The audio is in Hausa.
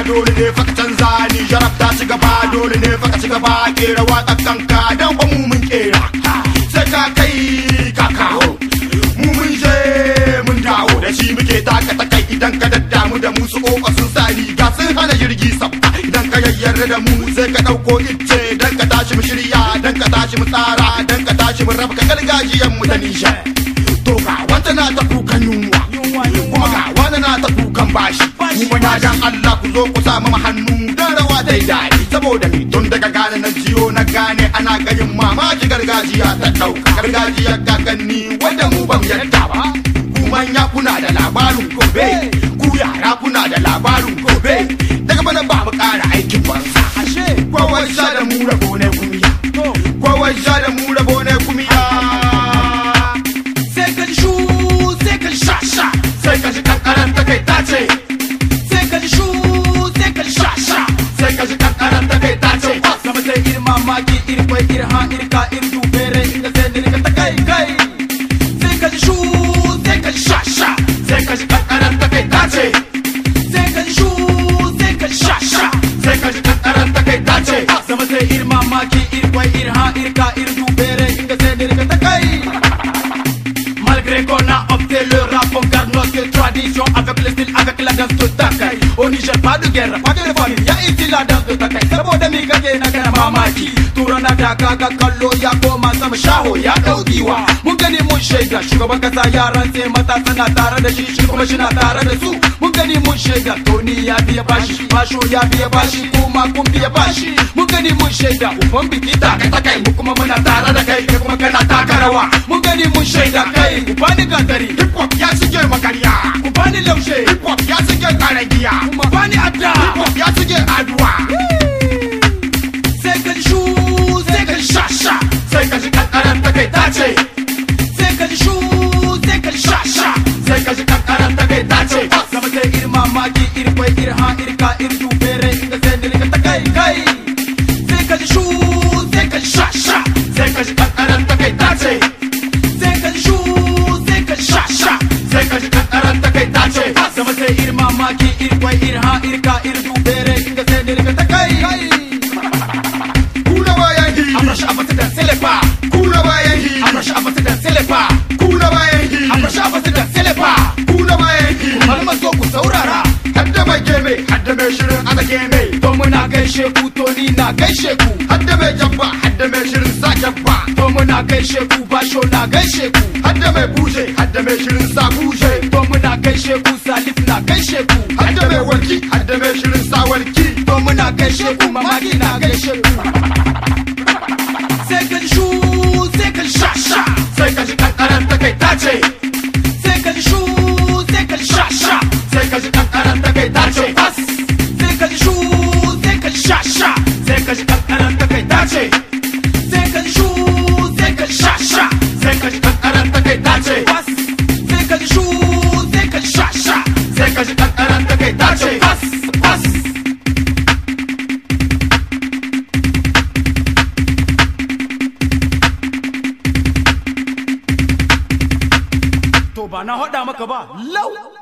dole ne fa ka canza ni jarab ta ci gaba dole ne fa ka ci gaba kera waka kanka dan ba mu mun kera sai ka kai ka kawo mu mun je mun dawo da shi muke taka ta kai idan ka daddamu da mu su kofa sun sa riga sun hana jirgi sabta idan ka yayyar da mu sai ka dauko icce dan ka tashi mu shirya dan ka tashi mu tsara dan ka tashi mu raba ka gargajiyan mu da nisha to ga wata na ta kukan yunwa kuma ga wani na ta kukan bashi mu muna dan Allah ku zo ku samu mu hannu dan rawa dai dai saboda ni tun daga gane na jiyo na gane ana gayin mamaki gargajiya ta dauka gargajiyar kakanni wanda mu ban yadda ba ku manya kuna da labarin gobe ku yara kuna da labarin gobe daga bana ba mu kara aikin banza kowai sha da mu rabo ne kumiya kowai sha da mu rabo ne kumiya sai ka ji shu sai ka ji sha sha sai ka ji kankaran ta kai ta ce sai ka ji shu sai ka ji sha sha sai ka ji kankaran ta kai ta ce sama sai ir mamaki ir kwai ir ha ir ka ir dubere inda sai dirka ta kai kai sai ka ji shu sai ka ji sha sha sai ka ji kankaran ta kai ta ce sai ka ji shu sai ka ji sha sha sai ka ji kankaran ta kai ta ce sama sai ir mamaki ir kwai ir ha ir ka ir dubere inda sai dirka ta kai Malgré qu'on a opté le rap, on garde notre tradition avec le style, avec la danse de Takai. Au Niger, pas de guerre, pas de réforme, y'a ici la danse de Takai. Saboda mi kake na kana mamaki, tura na daga ga kallo ya koma sama shaho ya dau giwa. Mun gani mun shaida, shugaban kasa yaran sai matasa na tare da shi, shi kuma shi na tare da su. Mun gani mun shaida, Tony ya biya bashi, Basho ya biya bashi, kuma kun biya bashi. Mun gani mun shaida, uban biki taka takai, mu kuma muna tare da kai, kai kuma kana taka rawa. Mun gani mun shaida kai, ku bani gantari, hip hop ya shige makarya ku bani laushe, hip hop ya shige karagiya ku bani adda. hip hop ya shige aduwa Sai ka ji shu, sai ka ji sha sha, sai ka ji kankaran ta kai ta ce sai ka ji shu, sai ka ji sha sha. sai ka ji kankaran ta kai ta ce Sama sai ir mamaki, ir kwai, ir ha, ir ka, ir dubere, inda sai dirka ta kai kai. Sai ka ji shu, sai ka ji sha sha, sai ka ji kankaran ta kai ta ce sai ka ji shu, sai ka ji sha sha. sai ka ji kankaran ta kai ta ce Sama sai ir mamaki, ir kwai, ir ha, ir ka, ir dubere, inda sai dirka ta kai kai. kuna bayan hi Abrash abata da selepa, kuna bayan hi abrash abata da selepa, kuna bayan hi abrash abata da selepa. kuna bayan hi Malama zo ku saurara, hadda mai geme hadda mai shirin ana geme to muna gaishe ku, to ni na gaishe ku. hadda mai jabba hadda mai shirin sa jabba To muna gaishe ku, basho na gaishe ku. hadda mai buje hadda mai shirin sa buje To muna gaishe ku, salif na gaishe ku. hadda mai warki hadda mai shirin sa warki To muna gaishe ku, mamaki na gaishe ku. Sai ka ji shu, sai ka ji sha sha. sai ka ji kankaran ta kai ta ce Sai ka ji shu, sai ka ji sha sha. sai ka ji kankaran ta kai ta ce Sai ka ji shu, sai ka ji sha sha. sai ka ji kankaran ta kai ta ce Sai ka ji shu, sai ka ji sha sha. sai ka ji kankaran ta kai ta ce Sai ka ji shu, sai ka ji sha sha. sai ka ji kankaran ta kai ta ce To ba na haɗa maka ba, lau.